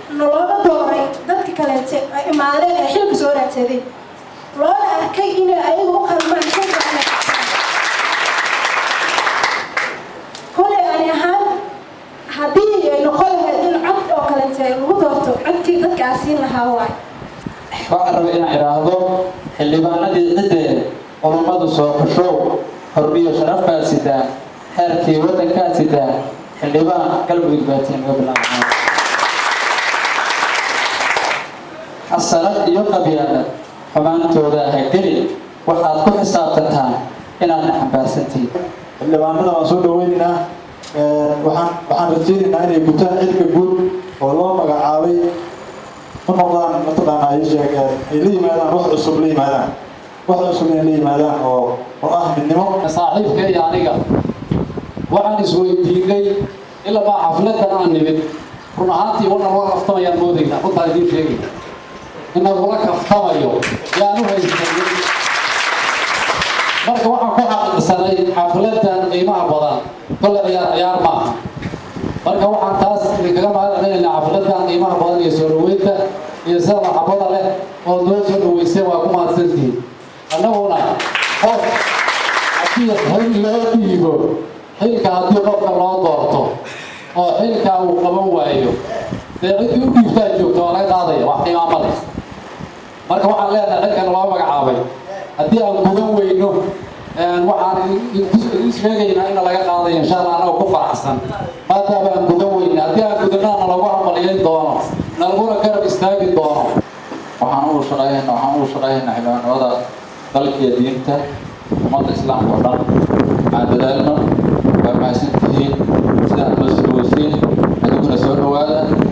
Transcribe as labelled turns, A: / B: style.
A: nalooga dooray dadka kaleete ay imaadeen ee xilka soo raadsaday loona arkay inay ayagu u qalmaan xilka kale kolay ani ahaan haddii ay noqon lahayd in cod oo kaleete lagu doorto codkii dadka aan siin lahaa waay
B: waxaan rabay inaan idhaahdo xildhibaanadii ciddee culummadu soo xushow horbiyo sharaf baa sidaa xeerkii waddankaa sidaa xildhibaan galmudug baatiin laga bilaabo xasanad iyo qabyaanad xumaantooda ha gelin waxaad ku xisaabtantaan inaadna xambaarsantihiin
C: xildhibaanada waan soo dhaweynaynaa waxaan waxaan rajaynaynaa inay gutaan xilka guud oo loo magacaabay u noqdaan mataqaanaa ay sheeg ay la yimaadaan wax cusub la yimaadaan wax cusub inay la yimaadaan oo oo ah midnimo
D: saaxiibka iyo aniga waxaan isweydiinay ilamaa xafladan aan nimid run ahaantii wana loo kaftamayaan moodayna runtaa idiin sheegayna in lagula kaftamayo yaan u haysanay marka waxaan ku xaqiiqsanay xafladan qiimaha badan kolle ciyaar ciyaar maaha marka waxaan taas idinkaga mahadcelinaynaa xafladan qiimaha badan iyo soo dhaweynta iyo sida maxabada leh oo noo soo dhaweysay waa ku mahadsantihiin annaguna qof haddii xil loo dhiibo xilka haddii qofka loo doorto oo xilka uu qaban waayo dee ciddii u dhiibtaa joogta waa laga qaadaya wax qiimaama leh marka waxaan leenahay xilkan loo magacaabay haddii aan gudan weyno waxaan idin sheegaynaa in laga qaadayo insha allah anagoo ku faraxsan maadaama aan gudan weyna haddii aan gudanaana lagu hamaliyayn doono nalaguna garab istaagi doono
B: waxaan ugu shaqeynaa waxaan ugu shaqeynaa xildhibaanimada dalka iyo diinta ummadda islaamka oo dhan aan dadaalno waa mahadsan tihiin sidaad noo soo dhaweysiin adiguna soo dhawaada